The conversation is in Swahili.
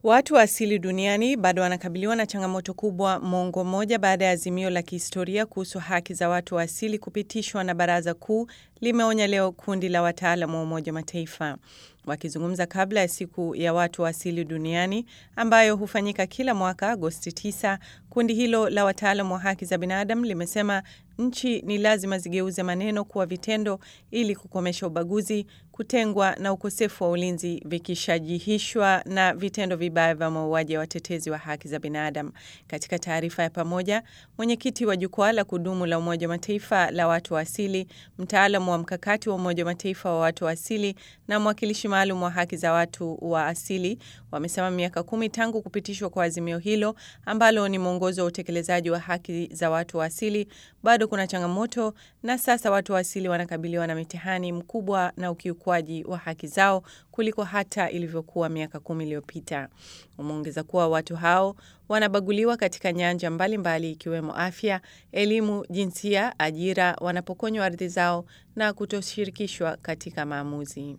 Watu wa asili duniani bado wanakabiliwa na changamoto kubwa mwongo mmoja baada ya azimio la kihistoria kuhusu haki za watu wa asili kupitishwa na Baraza Kuu, limeonya leo kundi la wataalamu wa Umoja wa Mataifa. Wakizungumza kabla ya siku ya watu wa asili duniani ambayo hufanyika kila mwaka Agosti 9, kundi hilo la wataalamu wa haki za binadamu limesema nchi ni lazima zigeuze maneno kuwa vitendo ili kukomesha ubaguzi, kutengwa na ukosefu wa ulinzi vikishajihishwa na vitendo vibaya vya mauaji ya watetezi wa haki za binadamu. Katika taarifa ya pamoja, mwenyekiti wa jukwaa la kudumu la Umoja wa Mataifa la watu wa asili, mtaalamu wa mkakati wa Umoja wa Mataifa wa watu wa asili na mwakilishi maalum wa haki za watu wa asili wamesema miaka kumi tangu kupitishwa kwa azimio hilo ambalo ni mwongozo wa utekelezaji wa haki za watu wa asili, bado kuna changamoto na sasa watu wa asili wanakabiliwa na mitihani mkubwa na ukiukwaji wa haki zao kuliko hata ilivyokuwa miaka kumi iliyopita. Wameongeza kuwa watu hao wanabaguliwa katika nyanja mbalimbali ikiwemo afya, elimu, jinsia, ajira, wanapokonywa ardhi zao na kutoshirikishwa katika maamuzi.